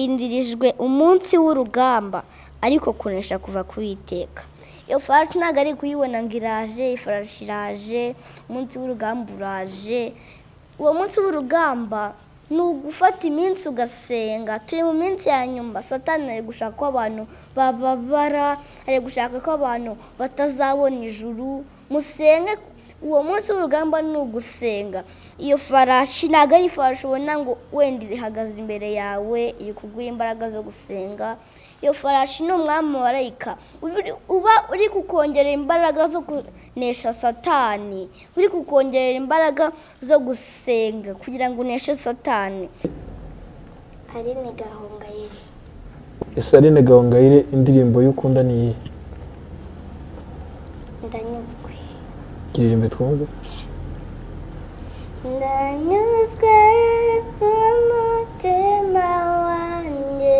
hashirindirijwe umunsi w'urugamba ariko kunesha kuva ku iteka iyo farashi ntabwo ari kuyibona ngo iraje ifarashi iraje umunsi w'urugamba uraje uwo munsi w'urugamba ni ugufata iminsi ugasenga turi mu minsi ya nyuma satani ari gushaka ko abantu bababara ari gushaka ko abantu batazabona ijuru musenge uwo munsi w'urugamba ni ugusenga iyo farashi ntabwo ari ifarashi ubona ngo wenda ihagaze imbere yawe iri kuguha imbaraga zo gusenga iyo farashi ni umwami warayika uba uri kukongerera imbaraga zo kunesha satani uri kukongerera imbaraga zo gusenga kugira ngo uneshe satani aline gahongayire ese aline gahongayire indirimbo y'ukunda ni iyihe ndanyuzwe iririmbe twumve ndanyuzwe n'umutima wanjye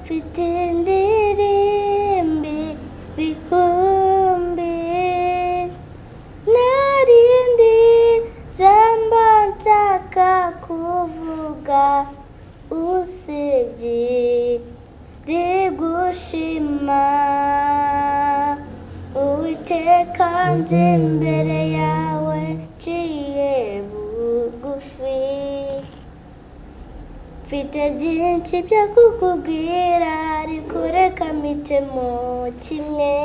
mfite indirimbi bihumbi narindi jambo nshaka kuvuga usibye rigushima uwiteka nje imbere yawe nciye bugufi mfite byinshi byo kukubwira ariko reka mpite mu kimwe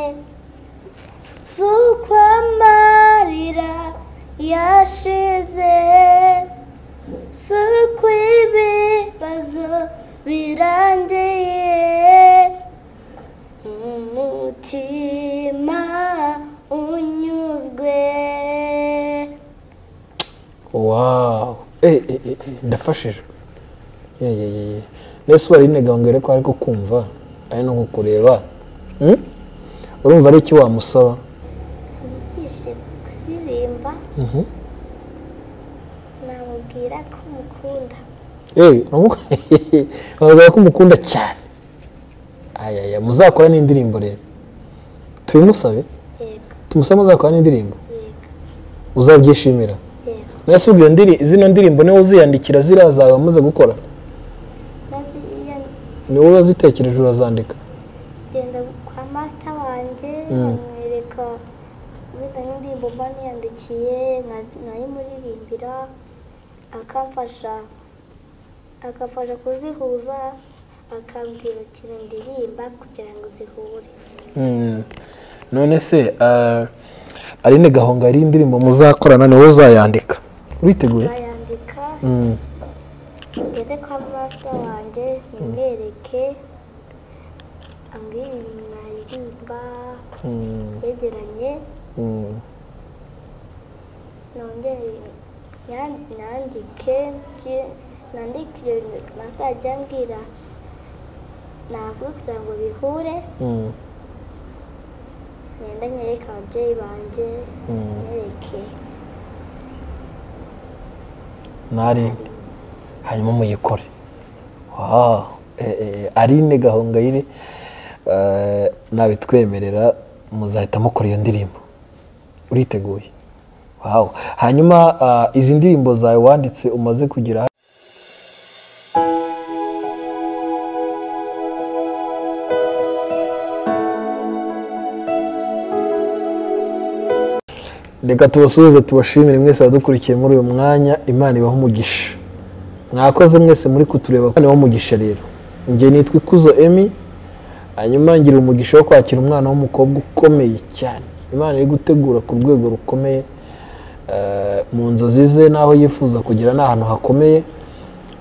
si uko amarira yashize si uko ibibazo birangiye umutima unyuzwe wawu eh eh eh eh, ndafashije ye ye ye ye nese ubu aline gahongayire ko ariko kumva ari no kukureba Hmm? urumva ari iki wamusaba yigishe kuririmba Mhm. namubwira ko mukunda Eh, uramu- bavuga ko umukunda cyane ayaya muzakora n'indirimbo rero tubimusabe yego tumusabe muzakora n'indirimbo yego uzabyishimira yego nese ubwo iyo ndiri- zino ndirimbo niwe uziyandikira ziriya zawe wamaze gukora maze iyo ni wowe wazitekereje urazandika ngenda kwa masita wanjye Mm. amwereka wenda n'indirimbo mba niyandikiye nkazi- nkayimuririmbira akamfasha akamfasha kuzihuza akambwira ukuntu ndirimba kugira ngo zihure Mm. none se ah, aline gahonga ari indirimbo muzakorana niwe uzayandika uriteguye bayandika Mm. ngende kwa masita wanjye nimwereke ambwira ibintu naririmba Mm. yegeranye Mm. nongere yan- nandike nje- nandike ibyo bintu masa ajya ambwira navuga kugira ngo bihure Mm. ngenda nyereke ababyeyi banjye Mm. nyereke narinde hanyuma muyikore wow Eh, eh, aline gahongayire eh, nabitwemerera muzahita mukora iyo ndirimbo uriteguye wow hanyuma ah, izi ndirimbo zawe wanditse umaze kugira reka tubasuhuze tubashimire mwese abadukurikiye muri uyu mwanya imana ibaho umugisha mwakoze mwese muri kutureba imana ibaho umugisha rero njye nitwa ikuzo emi hanyuma ngira umugisha wo kwakira umwana w'umukobwa ukomeye cyane imana iri gutegura ku rwego rukomeye eh, mu nzozi ze n'aho yifuza kugera ni ahantu hakomeye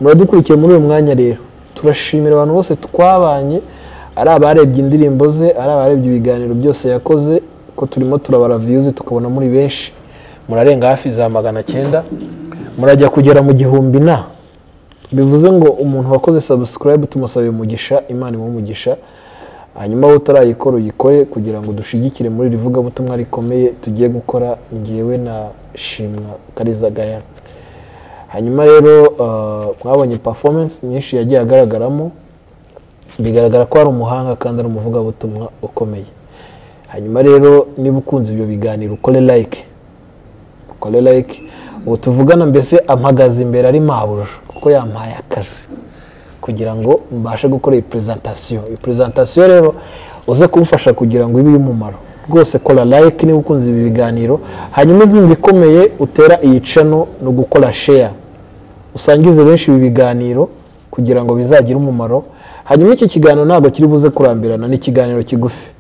muradukurikiye muri uyu mwanya rero turashimira abantu bose twabanye ari abarebye indirimbo ze ari abarebye ibiganiro byose yakoze ko turimo turabara viyuzi tukabona muri benshi murarenga hafi za magana cyenda murajya kugera mu gihumbi na bivuze ngo umuntu wakoze sabusikarayibu tumusabe umugisha imana imuhe umugisha hanyuma wowe utarayikora uyikore kugira ngo dushigikire muri iri vugabutumwa rikomeye tugiye gukora ngewe na shimwa kariza gayana hanyuma rero eh, mwabonye performance nyinshi yagiye agaragaramo bigaragara ko ari umuhanga kandi ari umuvugabutumwa ukomeye hanyuma rero niba ukunze ibyo biganiro ukore like ukore like ubu tuvugana mbese ampagaze imbere ari mabuja kuko yampaye akazi kugira ngo mbashe gukora iyi perezantasiyo iyi perezantasiyo rero uze kumfasha kugira ngo ibe iy'umumaro rwose kora like niba ukunze ibi biganiro hanyuma inkunga ikomeye utera iyi cano ni ugukora sheya usangize benshi ibi biganiro kugira ngo bizagire umumaro hanyuma iki kiganiro ntabwo kiri buze kurambirana ni ikiganiro kigufi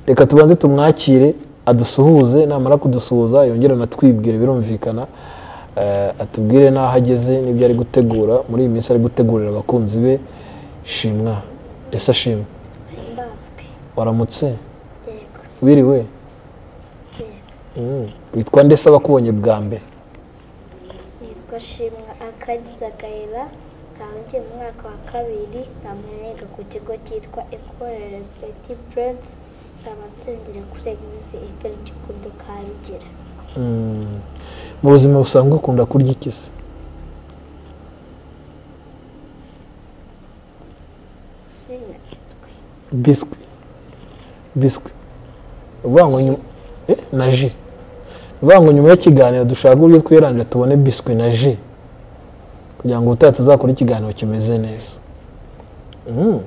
reka tubanze tumwakire adusuhuze namara kudusuhuza yongere anatwibwire birumvikana eh, atubwire n'aho ageze n'ibyo ari gutegura muri iyi minsi ari gutegurira abakunzi be shimwa ese shimwe mbaswe waramutse yego wiriwe yego Mm. witwa ndetse abakubonye bwa mbere nitwa shimwa akadiza gahera nkaba ngiye mu mwaka wa kabiri nkaba niga ku kigo cyitwa ekorere peti purensi nkaba nsengera kuri egize iperigikundo ka rugera Mm. mu buzima busanzwe ukunda kurya iki se sinagizwe biswi biswi ni ukuvuga ngo nyuma eh, na ji ni ukuvuga ngo nyuma y'ikiganiro dushaka uburyo twirangije tubone biswi na ji kugira ngo ubutaha tuzakore ikiganiro kimeze neza Mm.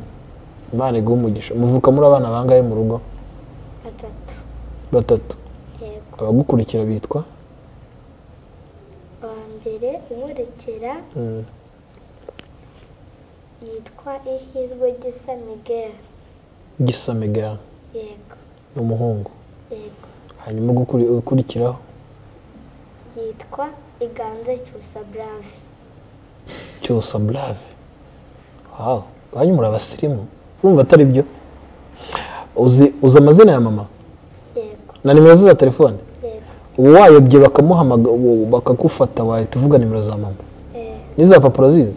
imana iguhe umugisha muvuka muri abana bangahe mu rugo batatu batatu yego abagukurikira bitwa uwa mbere unkurikira Mm. yitwa ihirwe gisa migera gisa megara yego ni umuhungu yego hanyuma ugukuri- ukurikiraho yitwa iganze cyusa burave cyose burave wawu banyu muri abasirimu urumva atari byo uzi uzi amazina ya mama yego na nimero ze za telefone yego ubu wayobye bakamuhamaga ubu bakagufata wahita uvuga nimero za mama eh, n'iza papuro zizi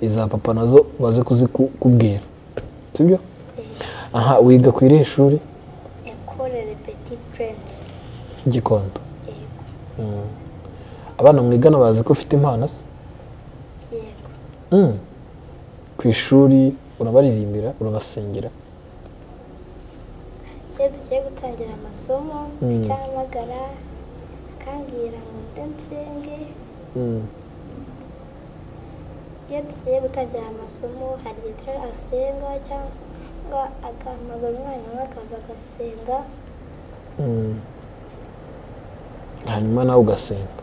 iza papa nazo baze kuzikubwira sibyo aha wiga ku irihe shuri ekorere peti purensi gikondo yego Mm. abana mwigana bazi ko ufite impano se yego Mm. ku ishuri urabaririmbira urabasengera iyo tugiye gutangira amasomo Mm. ducahamagara akambwira ngo nde nsenge Mm. iyo tugiye gutangira amasomo hari igihe tujya asenga cyangwa agahamagara umwana we akaza agasenga Mm. hanyuma nawe ugasenga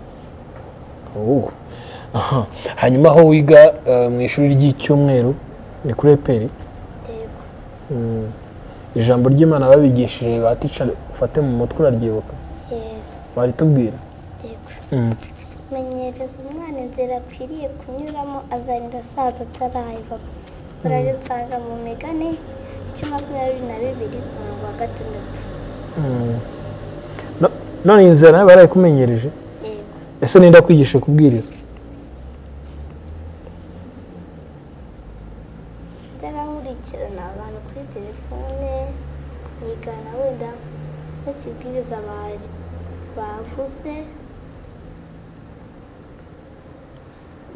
ubu aha hanyuma aho wiga eh, mu ishuri ry'icyumweru ni kuri eperi yego Mm. ijambo ry'imana babigishije ba ticara ufate mu mutwe uraryibuka yego baritubwira yego Mm. menyereza umwana inzira akwiriye kunyuramo azarinda asaza atarayva urarisanga mu migani icyo makumyabiri na bibiri umurongo wa gatandatu Mm. No- none iyi nzira nayo barayikumenyereje yego ese ninde akwigishije kubwiriza nkurikirana abantu kuri telefone nigana wenda n'ikibwiriza bari bavuze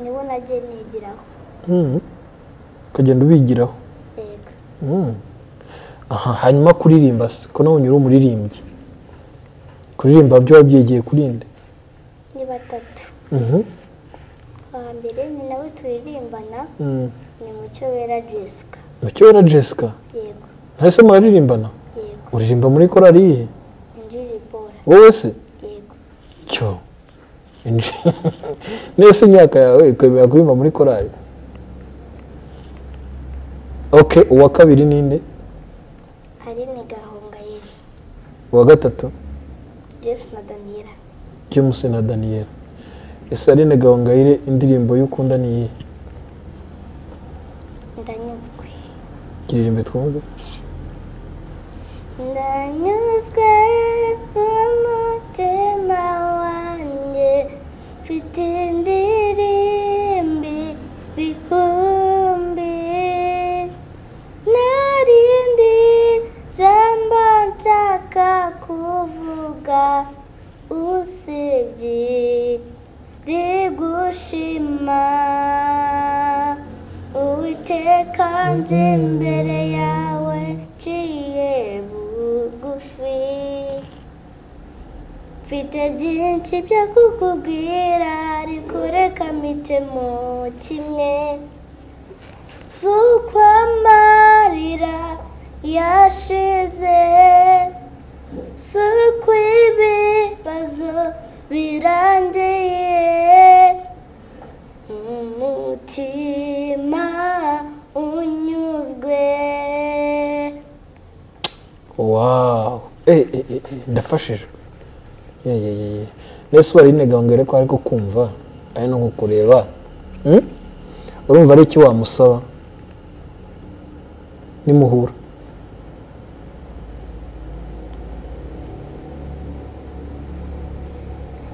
nibo nagiye nigiraho Mm. ukagenda ubigiraho yego Mm. aha hanyuma kuririmba se ko nawe unyura umuririmbyi kuririmba byo wabyigiye kurinde ni batatu Mhm. uwa mbere ni nawe turirimbana Mm. ni mucyo wera jessica mu cyera jessica yego ntahise muraririmbana yego uririmba muri korari iyihe injiri bora wowe se yego cyo Inj- nese imyaka yawe ikwemera kuririmba muri korari ok uwa kabiri ninde hari ni gahongayire uwa gatatu james na daniela james na daniel ese aline gahongayire indirimbo y'ukunda ni iyihe ndanyuzwe kiririmbe twumve ndanyuzwe n'umutima wanjye mfite indirimbi bihumbi narindi jambo nshaka kuvuga usibye rigushima uwiteka nje imbere yawe nciye bugufi mfite byinshi byo kukubwira ariko reka mpitemo kimwe gusukwa amarira yashize sukwa ibibazo birangiye umutima unyuzwe wawu eh eh eh eh, ndafashije ye ye ye ye mbese wari inegangere ko ariko kumva ari no kukureba Hmm? urumva ari iki wamusaba nimuhura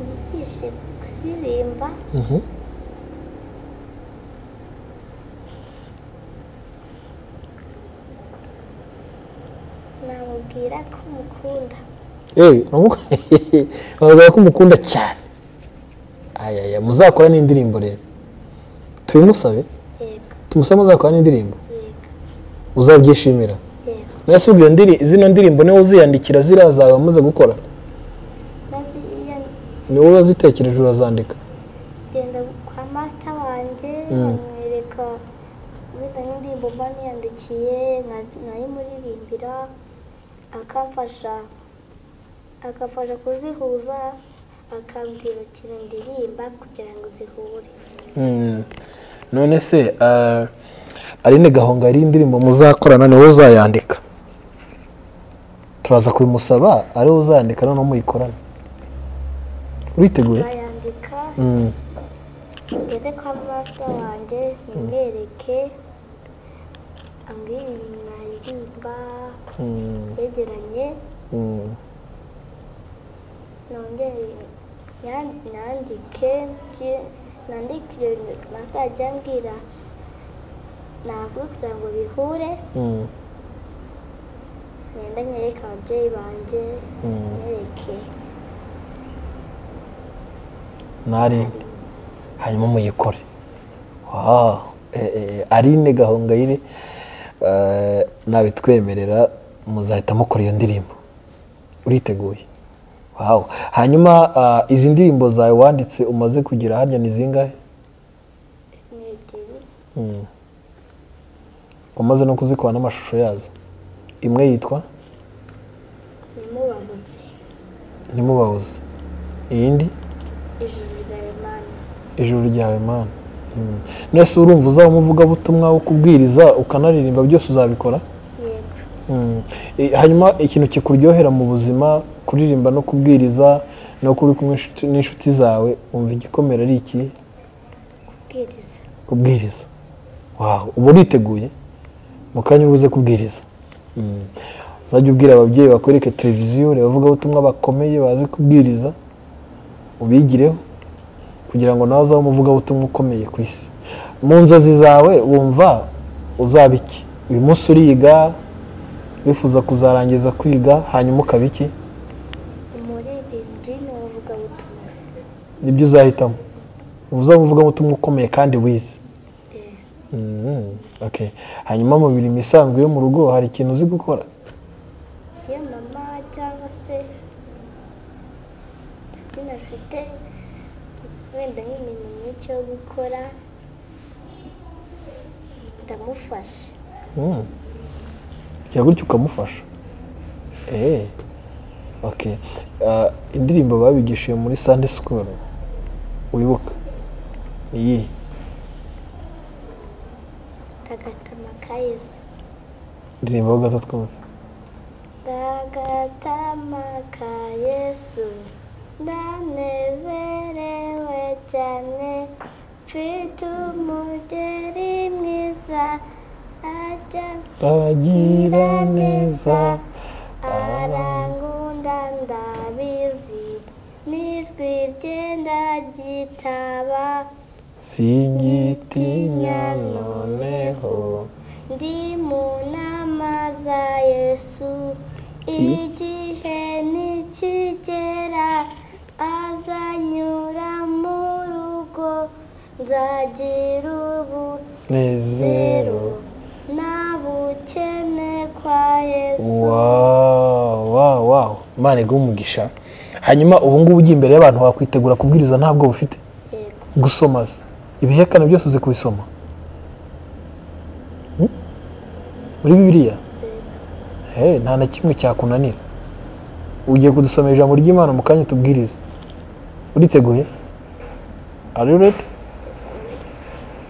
yigishe kuririmba Mhm. namubwira ko mukunda yewe uramu- bavuga ko umukunda cyane ayaya muzakora n'indirimbo rero tubimusabe yego tumusabe muzakora n'indirimbo yego uzabyishimira yego nese ubwo iyo ndiri- zino ndirimbo niwe uziyandikira ziriya zawe wamaze gukora maze iyo ni wowe wazitekereje urazandika ngenda kwa masita wanjye Mm. bamwereka wenda nk'indirimbo mba niyandikiye nka- nkayimuririmbira akamfasha akamfasha kuzihuza akambwira ukuntu ndirimba kugira ngo zihure Mm. none se ah, aline gahonga ari indirimbo muzakorana niwe uzayandika turaza kubimusaba ari we uzayandika noneho muyikorana uriteguye bayandika Mm. ngende kwa masita wanjye nimwereke ambwire ibintu naririmba Mm. byegeranye Mm. nongere yan- nandike nje- nandike ibyo bintu masa ajya ambwira navuga kugira ngo bihure Mm. ngenda nyereke ababyeyi banjye Mm. nyereke nari hanyuma muyikore wow Eh, eh, Aline Gahongayire eh, nabitwemerera muzahita mukora iyo ndirimbo uriteguye wow hanyuma ah, izi ndirimbo zawe wanditse umaze kugira harya ni zingahe ni ebyiri Mm. umaze no kuzikora n'amashusho yazo imwe yitwa nimubabuze ntimubabuze iyindi ijuru ryawe mana ijuru ryawe mana Mm. nese urumva uzaba umuvugabutumwa wo kubwiriza ukanaririmba byose uzabikora yego Mm. I- hanyuma ikintu kikuryohera mu buzima kuririmba no kubwiriza no kuba uri kumwe n'inshuti- n'inshuti zawe wumva igikomera ari iki kubwiriza kubwiriza wawe uba uriteguye mu kanya uba uze kubwiriza Mm. uzajya ubwira ababyeyi bakwereke televiziyo urebe abavugabutumwa bakomeye bazi kubwiriza ubigireho kugira ngo nawe uzabe umuvugabutumwa ukomeye ku isi mu nzozi zawe wumva uzaba iki uyu munsi uriga wifuza kuzarangiza kwiga hanyuma ukaba iki umuririmbyi ni umuvugabutumwa nibyo uzahitamo uzaba umuvugabutumwa ukomeye kandi wize Eh, Mhm, okay. hanyuma mu mirimo isanzwe yo mu rugo hari ikintu uzi gukora iyo mama cyangwa se binafite wenda nk'imirimo myinshi yo gukora ndamufasha Mhm. Ujya gutya ukamufasha Eh, okay. Ah, indirimbo babigishije muri sunday school wibuka ni iyihe ndagata amakayesu ndirimbo ho gato twumve ndagata amakayesu ndanezerewe cyane mfite umugeri mwiza ajya agira neza arangunda ndabizi n'ijwi ryenda ryitaba sinyitinya noneho ndi mu nama za yesu igihe nikigera azanyura mu rugo nzagira ubu nezero zero nta bukene kwa yesu Wow, wow, wow. Imana iguhe umugisha hanyuma ubu ngubu ujya imbere y'abantu wakwitegura kubwiriza ntabwo bufite yego gusoma se ibihekane byose uzi kubisoma muri bibiliya Hey, nta na kimwe cyakunanira ugiye kudusomera ijambo ry'imana mu kanya tubwiriza uriteguye are you ready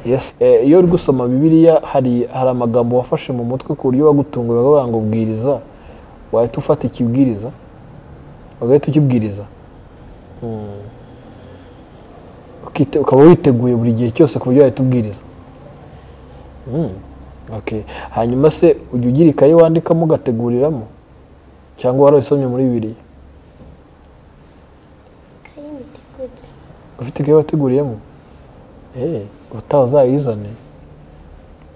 yes Eh, iyo uri gusoma bibiliya hari hari amagambo wafashe mu mutwe ku buryo wagutunguye bavuga ngo bwiriza wahita ufata ikibwiriza ugahita ukibwiriza Hmm. Ukite- ukaba witeguye buri gihe cyose ku buryo wahita ubwiriza Hmm. Okay. hanyuma se ujya ugira ikayi wandikamo ugateguriramo cyangwa warabisomye muri bibiliya kandi mitegurire ufite ikayi wateguriyemo Eh, ubutaha uzayizane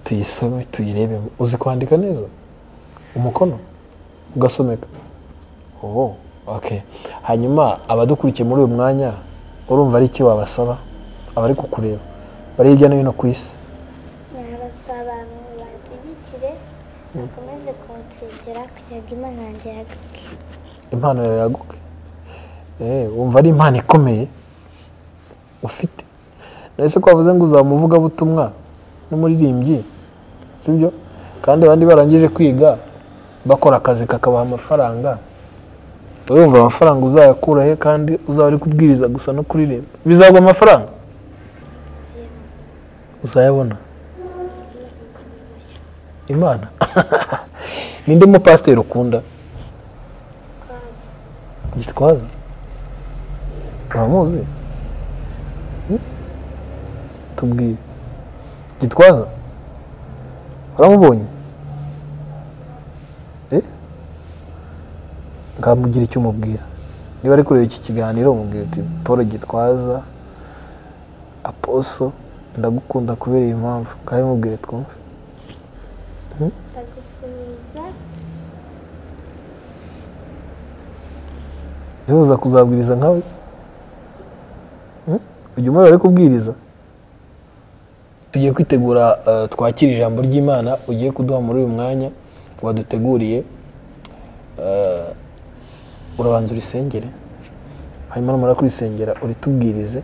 tuyisome tuyirebemo uzi kwandika neza umukono ugasomeka oh, okay. hanyuma abadukurikiye muri uyu mwanya urumva ari iki wabasaba abari kukureba bari hirya no hino ku isi nabasaba ngo banshyigikire bakomeze kunsengera kugira ngo imana yanjye yagaruke impano yawe yaguke Eh, wumva ari impano ikomeye ufite nahise ko wavuze ngo uzaba umuvugabutumwa n'umuririmbyi sibyo kandi abandi barangije kwiga bakora akazi kakabaha amafaranga wowe wumva amafaranga uzayakura he kandi uzaba uri kubwiriza gusa no kuririmba bizagwa amafaranga uzayabona imana ninde mupasiteri ukunda kwaza gitwaza uramuzi Hmm? tubwire gitwaza uramubonye Eh? ngamugira icyo umubwira niba ari kureba iki kiganiro umubwira uti paul gitwaza aposo ndagukunda kubera iyi mpamvu ngaho mubwire twumve ndagusubiza wifuza kuzabwiriza nkawe se? Hmm? ujya umwe bari kubwiriza tugiye kwitegura eh, twakire ijambo ry'imana ugiye kuduha muri uyu mwanya waduteguriye Eh, urabanza urisengere hanyuma numara kurisengera uritubwirize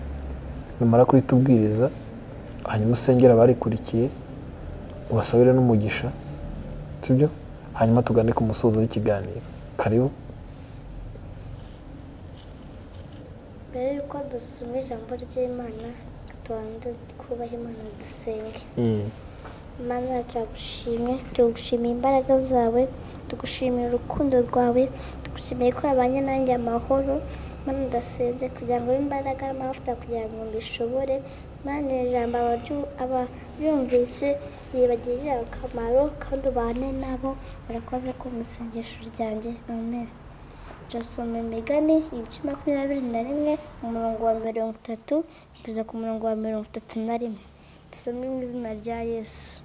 numara kuritubwiriza hanyuma usengere abarikurikiye ubasabire n'umugisha sibyo hanyuma tugane ku musozo w'ikiganiro karibu mbere y'uko dusoma ijambo ry'imana tubanze twubahe imana dusenge Mm. Mana turagushimye turagushimiye imbaraga zawe tugushimira urukundo rwawe tugushimiye ko wabanye nanjye amahoro Mana ndasenze kugira ngo ube imbaraga n'amavuta kugira ngo mbishobore Mana iri jambo abaryu- abaryumvise ribagirire akamaro kandi ubane nabo murakoze kumva isengesho ryanjye amen turasoma imigani ibice makumyabiri na rimwe umurongo wa mirongo itatu kugeza ku murongo wa mirongo itatu na rimwe dusome mu izina rya yesu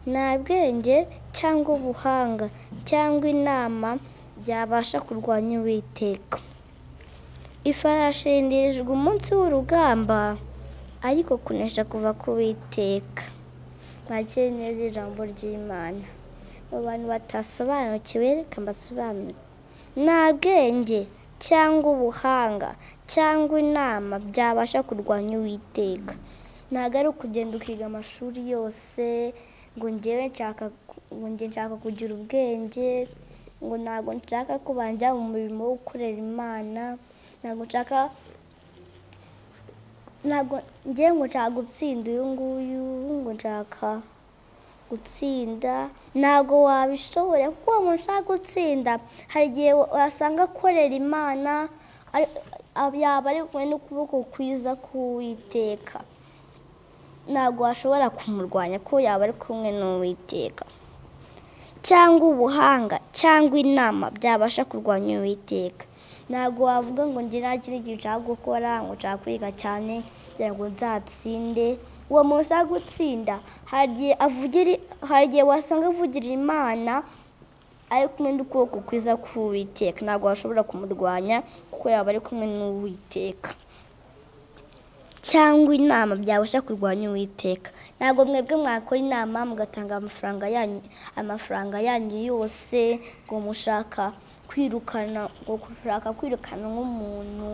nta bwenge cyangwa ubuhanga cyangwa inama byabasha kurwanya uwiteka ifarashi yindirijwe umunsi w'urugamba ariko kunesha kuva ku witeka mwakire neza ijambo ry'imana mu bantu batasobanukiwe reka mbasobanure nta bwenge cyangwa ubuhanga cyangwa inama byabasha kurwanya uwiteka ntabwo ari ukugenda ukiga amashuri yose ngo ngewe nshaka ku- ngo njye nshaka kugira ubwenge ngo ntabwo nshaka ko banjya mu murimo wo gukorera imana ntabwo nshaka ntabwo ngewe ngo nshaka gutsinda uyu nguyu ngo nshaka gutsinda ntabwo wabishobora kuko uwo muntu ushaka gutsinda hari igihe wasanga akorera imana ari- yaba ari kumwe n'ukuboko kwiza k'uwiteka ntabwo washobora kumurwanya ko yaba ari kumwe n'uwiteka cyangwa ubuhanga cyangwa inama byabasha kurwanya uwiteka ntabwo wavuga ngo njye ntakiri igihe nshaka gukora ngo nshaka kwiga cyane kugira ngo nzatsinde uwo muntu ushaka gutsinda hari igihe avugira- hari igihe wasanga avugira imana ari kumwe n'ukuboko kwiza k'uwiteka ntabwo washobora kumurwanya kuko yaba ari kumwe n'uwiteka cyangwa inama byabasha kurwanya uwiteka ntabwo mwebwe mwakora inama mugatanga amafaranga yanyu amafaranga yanyu yose ngo mushaka kwirukana ngo gushaka kwirukana nk'umuntu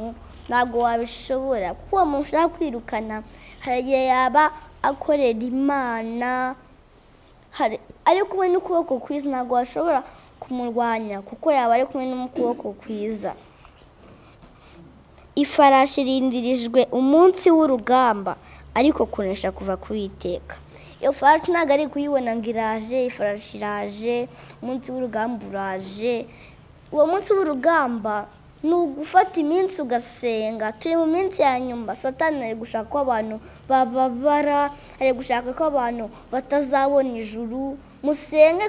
ntabwo wabishobora kuko uwo muntu ushaka kwirukana hari igihe yaba akorera imana hari ari kumwe n'ukuboko kwiza ntabwo washobora kumurwanya kuko yaba ari kumwe n'ukuboko kwiza ifarashi irindirijwe umunsi w'urugamba ariko kunesha kuva ku iteka iyo farashi ntabwo ari kuyibona ngo iraje ifarashi iraje umunsi w'urugamba uraje uwo munsi w'urugamba ni ugufata iminsi ugasenga turi mu minsi ya nyuma satani ari gushaka ko abantu bababara ari gushaka ko abantu batazabona ijuru musenge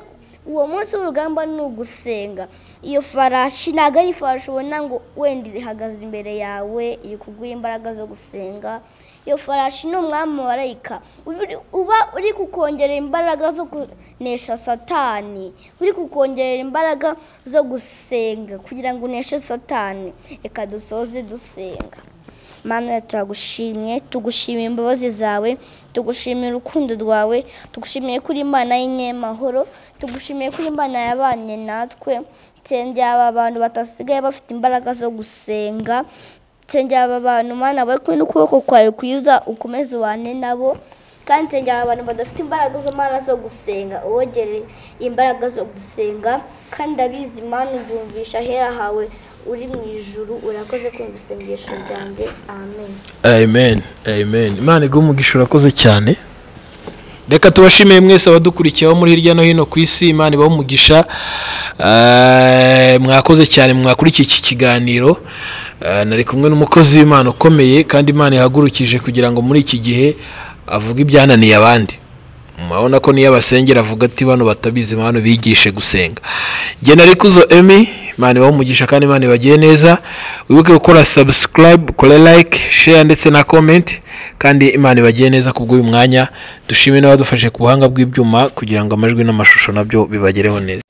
uwo munsi w'urugamba ni ugusenga iyo farashi ntabwo ari farashi ubona ngo wenda ihagaze imbere yawe iri kuguha imbaraga zo gusenga iyo farashi ni umwami wa rayika uba uri kukongerera imbaraga zo kunesha satani uri kukongerera imbaraga zo gusenga kugira ngo uneshe satani reka dusoze dusenga mana turagushimye tugushimiye imbabazi zawe tugushimiye urukundo rwawe tugushimiye kuri imana y'inyemahoro tugushimiye kuri imana yabanye natwe nsengera aba bantu batasigaye bafite imbaraga zo gusenga nsengera aba bantu mana bari kumwe n'ukuboko kwawe kwiza ukomeze ubane nabo kandi nsengera aba bantu badafite imbaraga z'amara zo gusenga ubogere imbaraga zo gusenga kandi abizi imana ubumvisha ahera hawe uri mu ijuru urakoze kumva isengesho ryanjye amen amen amen imana iguha umugisha urakoze cyane reka tubashimiye mwese abadukurikiye bo muri hirya no hino ku isi imana ibaha umugisha Eh, mwakoze cyane mwakurikiye iki kiganiro Eh, nari kumwe n'umukozi w'imana ukomeye kandi imana yahagurukije kugira ngo muri iki gihe avuge ibyananiye abandi murabona ko niyo abasengera avuga ati bano batabizi bano bigishe gusenga genda ariko uzo emi imana ibaha umugisha kandi imana ibagiye neza wibuke gukora subscribe kore like share ndetse na comment kandi imana ibagiye neza kubw'uyu mwanya dushime n'abadufashe ku buhanga bw'ibyuma kugira ngo amajwi n'amashusho nabyo bibagereho neza